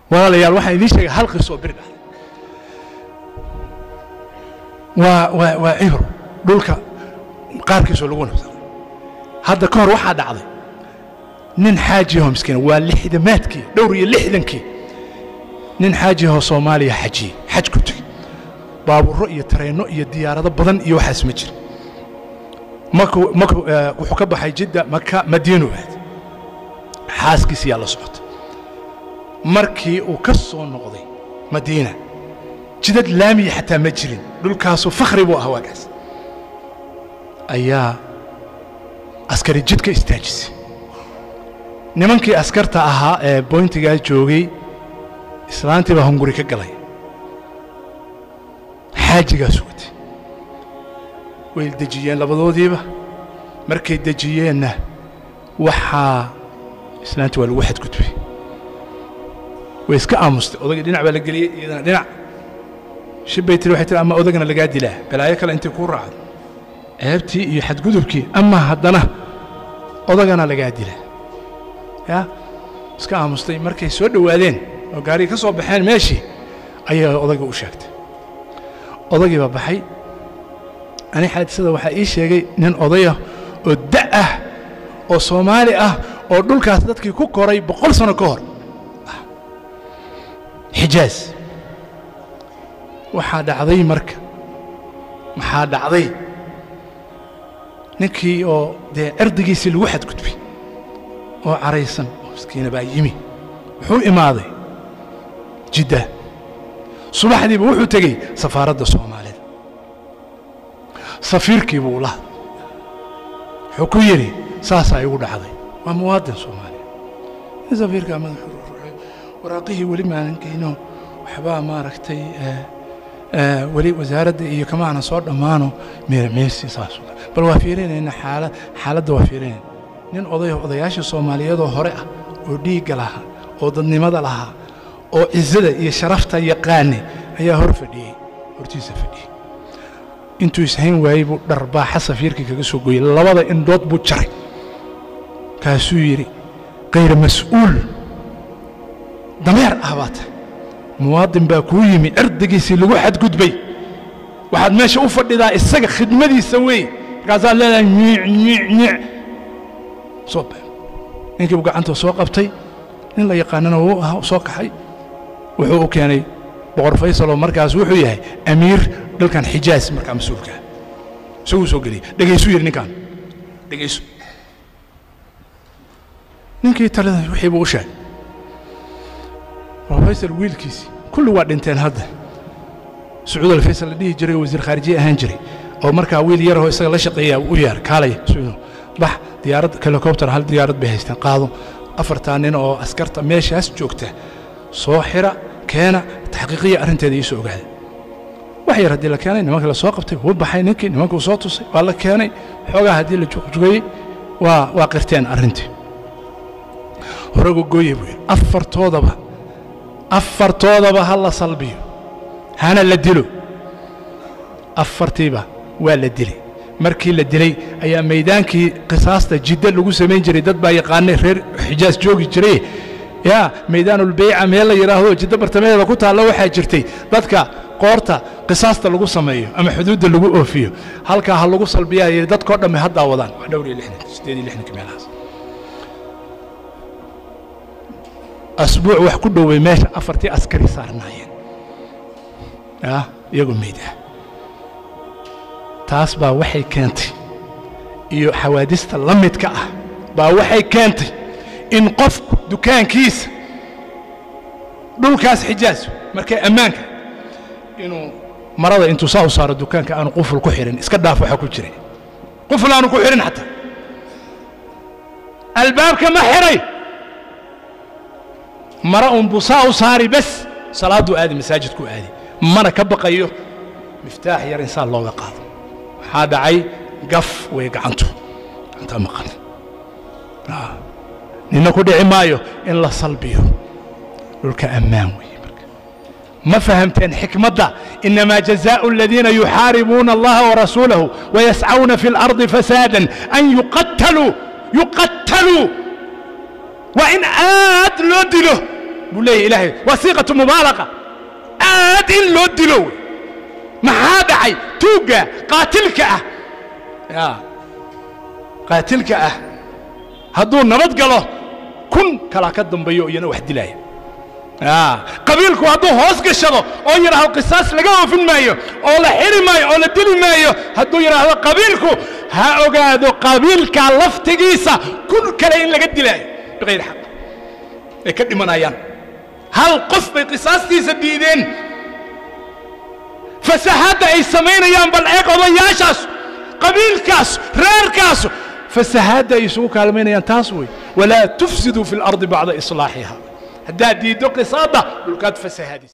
walaalayaal waxaan idiin sheegay hal qisoo bir dhacday waa waa waa cibro dhulka qaarkiisoo lagu nabsaday hadda ka hor waxaa dhacday nin xaajiyaho miskiina waa lixdamaadkii dhowr iyo lixdankii nin xaajiyahoo soomaaliya xajiyey xaj ku tegey baabuuro iyo tareenno iyo diyaarado badan iyo waxaas ma jira markuu markuu wuxuu ka baxay jidda maka madiinu aad xaaskiisiyaa la socotay markii uu ka soo noqday madiina jidad laamiya xataa ma jirin dhulkaasu fakhri buu ah waagaas ayaa askari jidka istaajisay nimankii askarta ahaa ee boyntigaa joogay islaantii baa hunguri ka galay xaajigaas watay way dejiyeen labadoodiiba markay dejiyeenna waxaa islaantii waa lagu xadgudbay way iska aamustay odagii dhinac baa la geliyey iyadana dhinac shibbay tiri waxay tiri ama odagana lagaa dilaa balaayo kale intay kuu raacdo ceebtii iyo xadgudubkii ama haddana odagana lagaa dilaa yaa iska aamustay markay soo dhowaadeen oo gaarigii ka soo baxeen meeshii ayay odayga u sheegtay odagii baa baxay ani xaadisada waxaa ii sheegay nin odayah oo da' ah oo soomaali ah oo dhulkaas dadkii ku koray boqol sano ka hor xijaaz waxaa dhacday marka maxaa dhacday ninkii oo dee erdigiisii lagu xadgudbay oo caraysan oo miskiina baa yimi wuxuu imaaday jidda subaxdiiba wuxuu tegey safaaradda soomaalida safiirkii buu la wuxuu ku yidhi saasaa igu dhacday waa muwaadin soomaaliya in safiirkaa madaxuu ruuxay waraaqihii weli maanan geyno waxbaa maaragtay weli wasaaradda iyo kama aanan soo dhammaano meermeesi saasuu bal waa fiirinayna xaala xaaladda waa fiirinayna nin oday odayaashii soomaaliyeedoo hore ah oo dhiigga lahaa oo dadnimada lahaa oo cizada iyo sharafta yaqaane ayaa hor fadhiyey hortiisa fadhiyey intuu ishayn waayey buu dharbaaxa safiirkii kaga soo gooyey labada indhood buu jaray kaasuu yidhi kayra mas'uul dameer ah baa tahay muwaadin baa kuu yimi erdigiisii lagu xadgudbay waxaad meesha u fadhidaa isaga khidmadiisa weeye markaasaad leedahay nyiic nyiic nyiic soo ba ninkii buu gacanta soo qabtay nin la yaqaanana wuu ahaa soo kaxay wuxuu u keenay boqor faysal oo markaas wuxuu yahay amiir dalkan xijaaz markaa mas-uulkaa isaguu soo geliyey dhegaysuu yidhi ninkaan dhegayso ninkii talada wixii buu u sheegay boqor faysal wiilkiisii kulli waa dhinteen hadda sacuud alfaysal la dhihi jiray oo wasiir khaarijiye ahaan jiray oo markaa wiil yarahoo isaga la shaqeeyaa u yeer kaalay sacuudo bax diyaarad helicopter hal diyaarad bay haysteen qaado afartaa nin oo askarta meeshaas joogta soo xira keena taxqiiqiya arrinteeda ii soo ogaada wax yar haddii la keenay nimankii la soo qabtay wuu baxay ninkii nimankuu soo tusay waa la keenay xoogaa haddii la juqjugayey waa waa qirteen arrintii horagu gooye buu yidhi afartoodaba afartoodaba ha la salbiyo hana la dilo afartiiba waa la dilay markii la dilay ayaa maydaankii qisaasta jiddo lagu samayn jiray dad baa yaqaanay reer xijaas joogi jiray yaa maydaanulbeyca meel la yidhaahdo jiddo bartamaheeda ku taalla waxaa jirtay dadka qoorta qisaasta lagu sameeyo ama xuduudda lagu oofiyo halkaa ha lagu salbiyaa yidhi dadkoo dhamme haddaa wadaan waa dhowr iyo lixdan siddeed iyo lixdanka meelahaas asbuuc wax ku dhowey meesha afartii askari saarnaayeen yaa iyagoo meyd ah taas baa waxay keentay iyo xawaadista la midka ah baa waxay keentay in qofku dukaankiisa dhulkaas xijaas markay ammaanka inuu marada intuu saa u saaro dukaanka aanu quful ku xidhin iska dhaaf waxa ku jira quful aanu ku xidhin xataa albaabka ma xidhay mara un buu saa u saari bes salaadduu aadi masaajidkuu aadi mana ka baqayo miftaax yar in saa looga qaado waxaa dhacay gaf way gacantu gacantaa maqan nina ku dhici maayo in la salbiyo dhulka ammaan weeye marka ma fahamteen xikmadda inamaa jazaءu aladiina yuxaaribuuna allaha warasuulahu wayascawna fi اlardi fasaadan an yuqataluu yuqataluu waa in aad loo dilo buu leeyahy ilaahay waa siiqatu mubaalaqa aad in loo dilo wey maxaa dhacay tuugga qaatilka ah ya qaatilka ah hadduu nabad galo kun kalaa ka dambeeyo iyana wax dilaaya qabiilku hadduu hoos gashado oo yidhaahdo qisaas laga oofin maayo oo la xiri maayo oo la dili maayo hadduu yidhaahdo qabiilku ha ogaado qabiilka laftigiisa kun kale in laga dilaayo biqayri xaq ay ka dhimanayaan hal qof bay qisaastiisa diideen fasahaadda ay samaynayaan bal eeg odayaashaas qabiilkaas reerkaas fasahaadda ay isugu kaalmaynayaan taas wey walaa tufsiduu fi اlardi bacda islaaxiha haddaad diiddo qisaadda dhulkaad fasahaadis